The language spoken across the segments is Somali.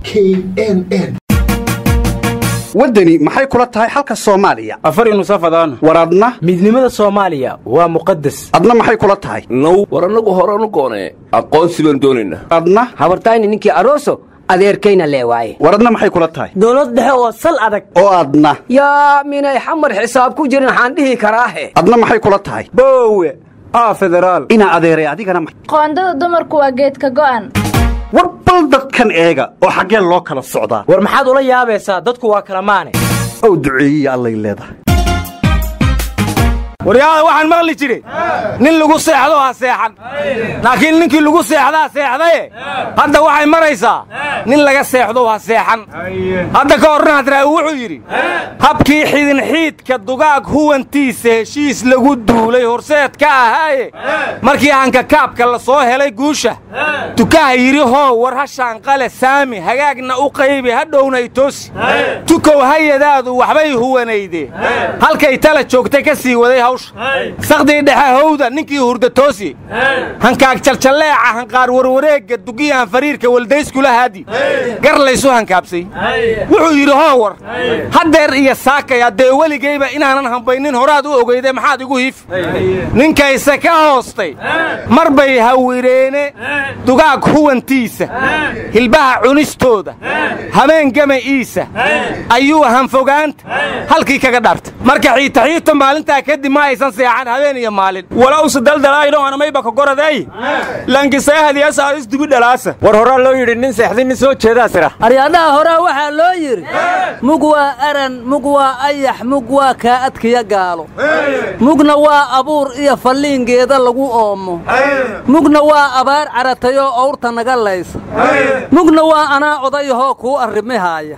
k n n waddani maxay kula tahay xalka soomaaliya afar nusafadaan war adna midnimada soomaaliya waa muqadas adna maxay kula tahay now war annagu horanu goonee aqoonsi baan doonaynaa adna habartayni ninkii aroso adeerkayna lee waaye war adna maxay kula tahay dowlad dhexe oo sal adag oo adna yaa minay xamar xisaab ku jirin waxaan dhihi karaahe adna maxay kula tahay boowe aa federaal inaa adeeray adigana ma- qoondada dumarku waa geedka go'an war bal dadkan eega oo xaggeen loo kala socdaa war maxaad ula yaabaysaa dadku waa kala maane ow duceeyiya allay leedahay waryaada waxaan maqli jire nin lagu seexdo ha seexan laakiin ninkii lagu seexdaa seexdaye hadda waxay maraysaa nin laga seexdo ha seexan hadda ka horna hadraawi wuxuu yidhi habkii xidinxiidka dugaag huwantiisa heshiis lagu duulay horseed ka ahaaye markii hankakaabka la soo helay guusha tukaha yidhi hoo war hashaanqale saami hagaagna u qaybi hadhowna itoosi tukow hayadaadu waxbay huwanayde halkay tala joogtay ka sii waday hawsha sakdii dhexe howda ninkii hurda toosi hankaag jaljalleeca hanqaar warwareegga dugiyahan fariirka weldayskula haadi gar laysu hankaabsay wuxuu yidhi hoowar haddeer iyo saakay haddee weligayba inaanan hambaynin horaad u ogeyde maxaad igu hiif ninkayse ka hoostay mar bay hawireene dugaag huwantiisa hilbaha cunistooda habeen gama'iisa ayuu hanfogaanta halkii kaga dhaartay marka xiitaxiito maalintaa kadib ma aysan seexan habeen iyo maalin walowse daldalaayno anamayba kagoraday lankiseehadiyasaalis dubi dhalaasa war horaa loo yidhi nin seexday nin soo jeedaa sira aryadhaha horaa waxaa loo yidhi mug waa aran mug waa ayax mug waa kaa adkiya gaalo mugna waa abuur iyo falliingeeda lagu oomo mugna waa abaar caratayoo owrta naga laysa mugna waa anaa odayahoo kuu arrimihaaya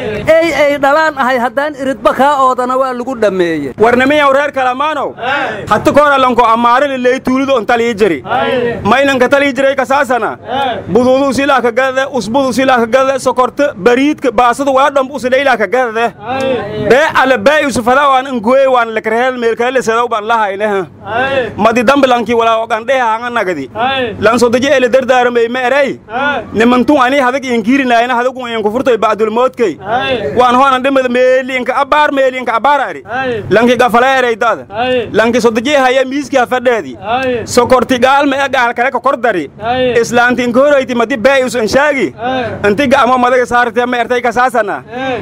ey ay dhalaan ahay haddaan iridba kaa oodana waa lagu dhammeeye warnimiyaw reer kalamaanow hati koralanko ammaarili ley tuulido on talii jiri maynanka talii jiray kasaasana buduudu silaa ka gadade usbudu silaa ka gadade sokorta bariidka baasadu waa dhamb usidhaylaa ka gadade bee ale bee isufada waan ngoye waan lekrehel meelkale sedaw ban lahayne madi dambilanki walaa ogandheha hanga nagadi lansodaji ele dardaaramey ma erey nimantun ani hadag inkirinayna hadagu inkufurtoy ba'dulmoodkay waan hoanan dhimada meeliinka abaar meeliinka abaar ari lanki gafala ereydada lanki sodaji haya miiski hafadheedi sokorti gaalma e gaal kale ka kor dari islaanti inkoroyti madi bee is inshaagi inti ga'amo madaga saartee ma ertay kasaasana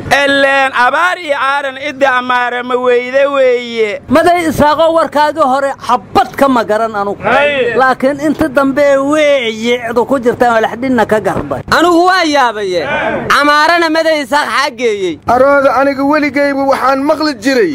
eleen abaar iyo aaran iddi amaara ma weyde weeye maday isaaqoo warkaagii hore xabbad ka ma garan anugu laakiin inta dambe weeyicdu ku jirtaan walaxdhinna ka garbay anugu waa yaabaye camaarana maday isaaq xaageeyey arooda aniga weligayba waxaan maqli jiray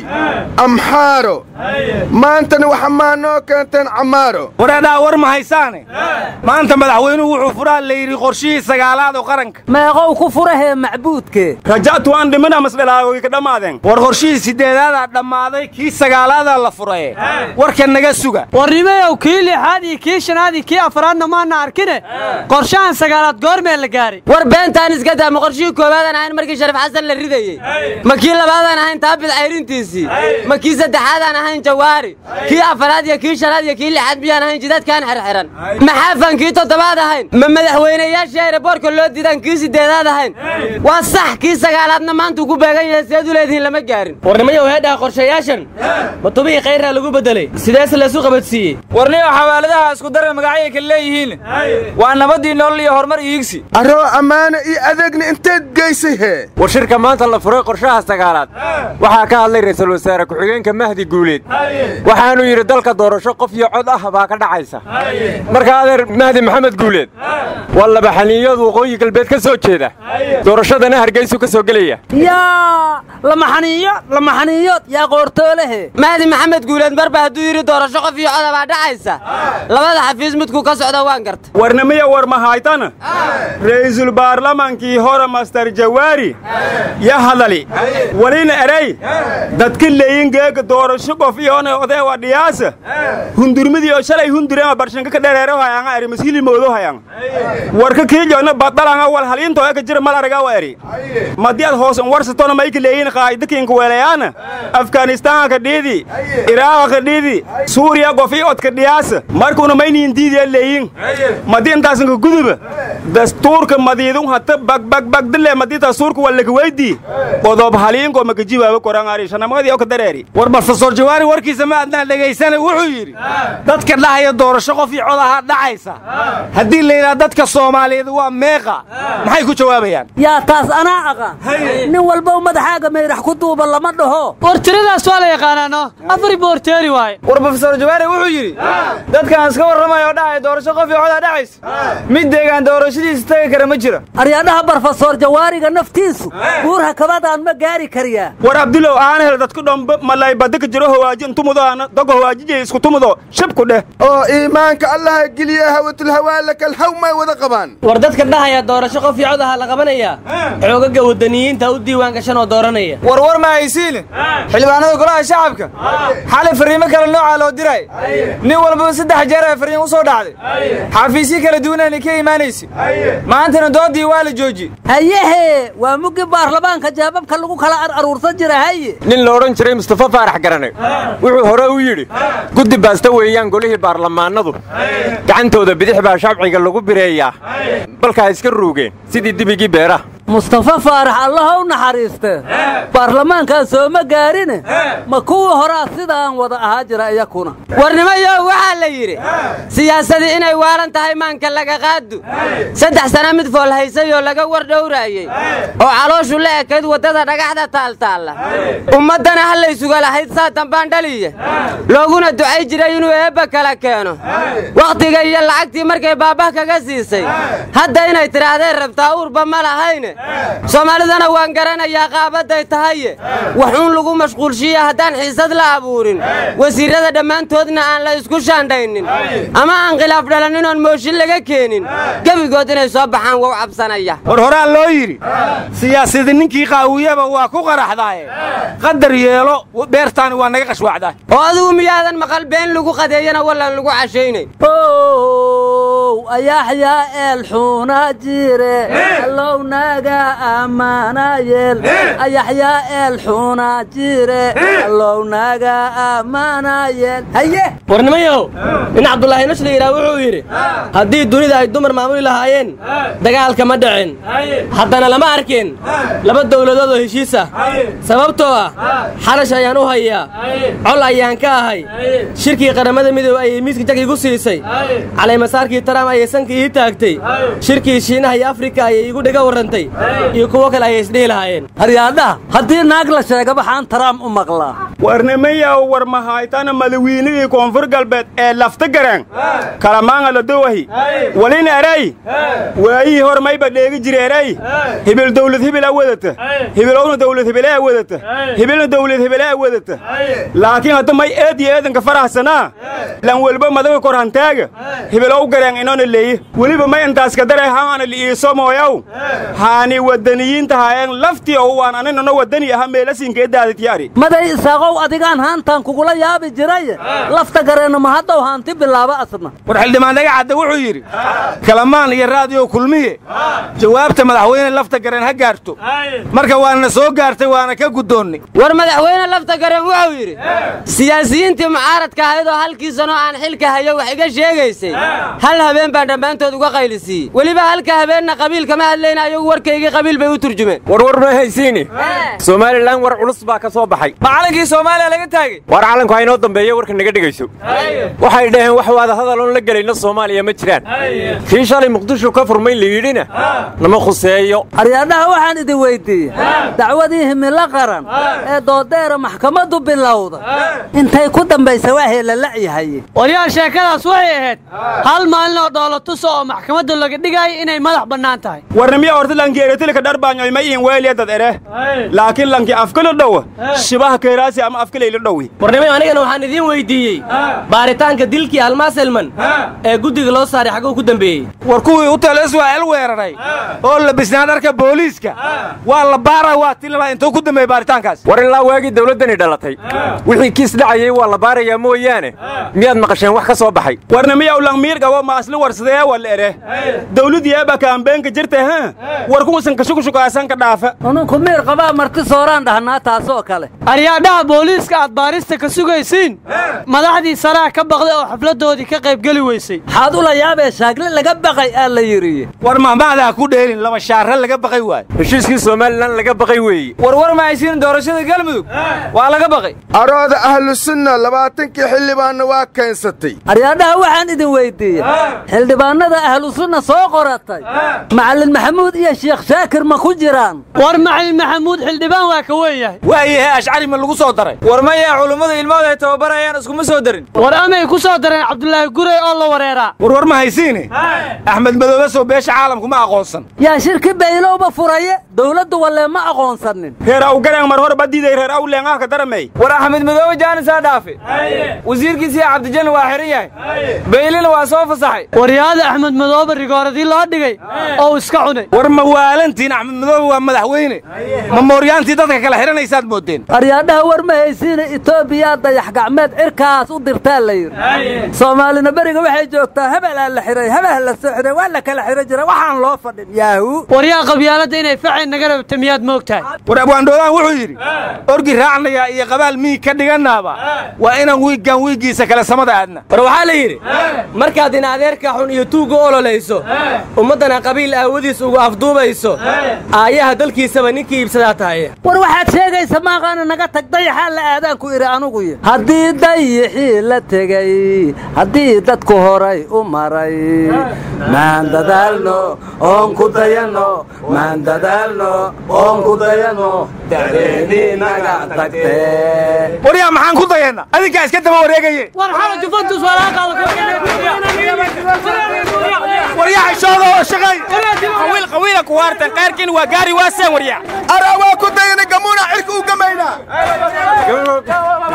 amxaaro maantana waxa maa noo keenteen camaaro wareedhaa war ma haysaane maanta madaxweynuhu wuxuu furaa la yidhi qorshihii sagaalaad oo qaranka meeqow ku furahee macbuudkee raja'tu waan dhimina masdhalaagoy ka dhammaadeen war qorshihii siddeedaadaa dhammaaday kii sagaalaadaa la furaye warka naga suga warnimayow kii lixaad iyo kii shanaad iyo kii afraadna maana arkine qorshahan sagaalaad goormee la gaaray war beentaan iska daa ma qorshihii koobaadan ahayn markii sharif xasan la ridayey ma kii labaadaan ahayn taabid cayrintiisii ma kii saddexaadaan ahayn jawaari kii afaraad iyo kii shanaad iyo kii lixaad miyaan ahayn jidadkaan xirxiran maxaafan kii toddobaad ahayn ma madaxweynayaashii ayraboorka loo diidaan kii siddeedaad ahayn waa sax kii sagaalaadna maanta ugu beegan yahay sideed u leedihiin lama gaarin warnimayow heedhaha qorshayaashan ma tubihii khayraa lagu beddelay sideese laysu qabadsiiyey warniyo xawaaladaha isku dara magacyay kale leeyihiin waa nabaddii nolol iyo horumar iigsi aroo ammaano iyo adeegna inteed geysay hee war shirka maanta la furay qorshaha sagaalaad waxaa ka hadlay ra'iisul wasaare ku-xigeenka mahdi guuleed waxaanuu yidhi dalka doorasho qof iyo cod ah baa ka dhacaysa marka adeer mahdi maxamed guuleed waa laba xaniiyood waqooyi galbeed ka soo jeeda doorashadana hargeysu ka soo gelaya yaa lamaxaniiyo lamaxaniiyood yaa qoortoolehe mahdi maxamed guuleed marba hadduu yidhi doorasho qof iyo coda baa dhacaysa labada xafiis midkuu ka socda waan garta warnimiya war mahaytana ra'iisul baarlamaankii hore master jawaari ya hadali walina erey dadka leeyin geega doorasho qof iyoona odeewa dhiyaasa hundurmidii oo shalay hundurema barshanka ka dhereero hayanga eri masiili moodo hayang warka kiijoona badalanga wal haliinto eka jira mal araga wa eri madiad hoosan warsatona mayka leeyin qaa'idakiinka weelayaana afganistaanka ka dhiidi iraaqa ka dhiidi suuriya qof ii odka dhiyaasa markuuna mayniin diidiya leeyin madi intaasanka guduba dastuurka madiidun hata bagbagbagdile madii dastuurka waa lakaweydii qodob haliinko makajibaaba korangarishanamadi oo ka dareeri war barfasor jawaari warkiisa ma adnaan dhegaysana wuxuu yidhi dadka dhahaya doorasho qof iyo codaha dhacaysa haddii la yidhaha dadka soomaaliyeed waa meeqa maxay ku jawaabayaan yaa taas anaa aqaan nin walba madaxaaga mayrax ku duuba lama dhaho war tiradaas waa la yaqaanaano afar boorteeri waaye war brofesor jawaari wuxuu yidhi dadkaan iska warramaya oo dhacaya doorasho qof iyo codaa dhacaysa mid deegaan doorashadiisa tagi kara ma jiro aryaadhaha barofesor jawaariga naftiisu buurha kabadaan ma gaari kariyaa war abdilow aan hel dadku dhombe malay badika jiro hawaaji intumudoana dogo hawaajijay isku tumudo shibku dheh oo iimaanka allaha geliya hawatulhawaalaka alhaw may wada qabaan war dadka dhahaya doorasho qof iyo codaha la qabanayaa xoogaga wadaniyiinta u diiwaan gashan oo dooranaya war war ma haysiine xildhibaanada golaha shacabka xalay fariimo kale noocaa loo diray nin walbaba saddex jeer ay fariin u soo dhacday xafiisyo kala duwanayna ka imaanaysa maantana doodii waa la joojiyey hayehe waa muggi baarlamaanka jaababka lagu kala aruursan jira haye nin la odhan jiray mustafa faarax garane wuxuu hore u yidhi guddi baasta weeyaan golihii baarlamaanadu gacantooda bidix baa shabciga lagu bireeyaa balkaa iska ruugeen sidii dibigii beeraha mustafa faarax allaha u naxariiste baarlamaankan sooma gaarine ma kuwii horaa sidaan wada ahaa jira iyakuna warnimayo waxaa la yidhi siyaasadii inay waalan tahay maanka laga qaadu saddex sana mid fool haysay oo laga war dhowraayey oo calooshu la ekayd waddada dhagaxda taaltaalla ummaddana hallaysuga lahayd saa dambaan dhaliye looguna ducay jiray inuu eebba kala keeno wakhtiga iyo lacagtii markay baabah kaga siisay hadda inay tidhaahdeen rabtaa uurba ma lahayne soomaalidana waan garanayaa qaabadday tahaye waxuun lagu mashquulshiya haddaan xiisad la abuurin wasiirrada dhammaantoodna aan la isku shaandhaynin ama aan khilaaf dhalanin oon mooshin laga keenin gebigood inay soo baxaan wow cabsanaya war horaa loo yidhi siyaasadi ninkii qaawiyaba waa ku qaraxdaaye qadar yeelo beertaani waa naga qashwaacdaa oo adigu miyaadan maqal been lagu qadeeyana wallan lagu cashaynay ow ayaxyaa eelxuuna jire allownaga ammaanayeel ayaxyaa eelxuuna jire allownaga ammaanayeel haye warnimayow nin cabdulaahi nashla yidhaah wuxuu yidhi haddii dunida ay dumar maamuli lahaayeen dagaalka ma dhicin haddana lama arkeen laba dawladood oo heshiis ah sababtoo ah xarash ayaan u hayaa col ayaan ka ahay shirkii qaramada midoobe ayay miiska jag igu siisay calaymasaarkii taram ayay sanka ii taagtay shirkii shiinaha iyo afrika ayay igu dhiga warrantay iyo kuwo kale ayay isdhihi lahaayeen haryaadhaha haddii naag la sheega waxaan taraam u maqlaa warnimayaw war mahaytana madawiinigii koonfur galbeed ee lafta garaan kalamaanga la dowahi walin eray waayihii hor mayba dheegi jire eray hibil dawlad hibil a wadata hibilowna dawlad hibile a wadata hibilna dawlad hibile a wadata laakiin hadda may eed iyo eedanka farahsanaa lan welba madaga kor hantaaga hibilow garaan inona leeye weliba may intaas kadare haana li'iiso mooyaw haani wadaniyiinta haayeen laftii oo waan aninana wadani aha meelasinka edaadityaari maday isaaqow adigaan haantaan kugula yaabi jiray lafta gareenna ma haddow haanti bilaaba asna war xildhibaan dhagacadda wuxuu yidhi kalamaan iyo raadiyo kulmiye jawaabta madaxweyne lafta gareen ha gaarto marka waana soo gaartay waana ka guddoonnay war madaxweyne lafta gareen wuxuu yidhi siyaasiyiintii mucaaradka ahayd oo halkii sano aan xilka hayo wax iga sheegaysay hal habeen baan dhammaantood uga qaylisiiyey weliba halka habeenna qabiil kama hadlayna ayagu warkaygii qabiil bay u turjumeen warwar ma haysiini somalilan war culus baa ka soo baxay macalinkii soomaaliya laga taagay war calanku ha inoo dambeeya warka naga dhegayso waxay dhaheen wax waada hadal oon la gelayno soomaaliya ma jiraan kii shalay muqdisho ka furmay la yidhina nama khuseeyo aryaadhaha waxaan idin weyddiiyey dacwadii himilo qaran ee doodeera maxkamaddu bilowda intay ku dambaysa waa heelala'yahaye waryaal sheekadaas waxay ahayd hal maalin oo dhoolatusa oo maxkamadda laga dhigaayo inay madax bannaan tahay warnimiya horta lanki eretilika dharbaanyoy ma iin weeliya dad ere laakiin lanki afkala dhowa shibaha keeraasi ama afkalayla dhowi warnimay anigana waxaan idiin weyddiiyey baaritaanka dilkii almaas elman ee guddiga loo saaray xagguu ku dambeeyey war kuwii u tala iswaa'il weeraray oo labisnaa dharka booliiska waa la baara waa tilala intuu ku dambeeyey baaritaankaas war ilaa waagii dawladdani dhalatay wixii kiis dhacayay waa la baarayaa mooyaane miyaad maqasheen wax ka soo baxay warnimiyaw langmiir qabo maasli warsadee wal ere dawladdiyaaba kaambeenka jirta ha war kuwasan kashukushukaasan ka dhaafa ununku miir qabaa marti sooraan dhahnaa taasoo kale aryaadhaha booliiska aad baarista ka sugaysiin madaxdii saraa ka baqday oo xafladdoodii ka qaybgeli weysay maxaad ula yaabee shaagle laga baqay aa la yidhi war mahmahdaa ku dheelin laba shaarre laga baqay waayo heshiiskii somalilan laga baqay weeye warwar ma haysiin doorashada galmudug waa laga baqay arooda ahlu sunna labaatankii xildhibaanna waa keensatay aryaadhaha waxaan idin weyddiiyey xildhibaannada ahlu sunna soo qoratay macallin maxamuud iyo sheekh shaakir ma ku jiraan war macalin maxamuud xildhibaan waa ka weyn yahay waayahe ashcari ma lagu soo daray war maya culummadu ilmahooda ay tababarayaan iskuma soo darin war amay ku soo dareen cabdulaahi gurey oo la wareeraa warwar ma haysiine axmed madoobe soo beesha caalamku ma aqoonsan yaa shirki baylowba furaye dowladdu wallee ma aqoonsanin reer awgareen mar hore badiiday reer awleengaha ka daramey war axmed madoobe jaanisaa dhaafe wasiirkiisiiya cabdijanna waa xihan yahay baylina waa soo fasaxay waryaada axmed madoobe rigooradii loo dhigay oo iska cunay war ma waalantiin axmed madoobe waa madaxweyne ma mooryaantii dadka kala xidhanaysaad moodeen aryaadhaha war ma haysiine etoobiyaa dayax gacmeed cirkaas u dirtaa la yidhi soomaalina beriga waxay joogtaa hebelaa la xidhay hebel la soo xidhay waa la kala xidhan jira waxaan loo fadhin yaahu waryaa qabyaaladda inay facay naga rabta miyaad moogtahay war abwaandhoodaan wuxuu yidhi orgi raacnayaa iyo qabaal miig ka dhiganaaba waa inaan wiiggan wiiggiisa kale samada aadna war waxaa la yidhi markaad in adeerka xun iyo tuugga ololayso ummaddana qabiil aawadiis ugu afduubayso aayaha dalkiisaba ninkii iibsadaa tahay war waxaad sheegaysa maaqaana naga tag dayaxaa la aadaan ku idhi anuguy haddii dayixii la tegey haddii dadku horay u maray maan dadaalno oon ku dayanno maan dadaalno oon ku dayanno dacdeennii naga tagtee waryaa maxaan ku dayeenna adinkaa iska daba wareegaye war xala juventus waryaa xishooda oo shaqay qawiil qawiila ku waartan qaarkiin waa gaari waaseen waryaa araa waa ku dayana gamuuna cirka u gamaynaa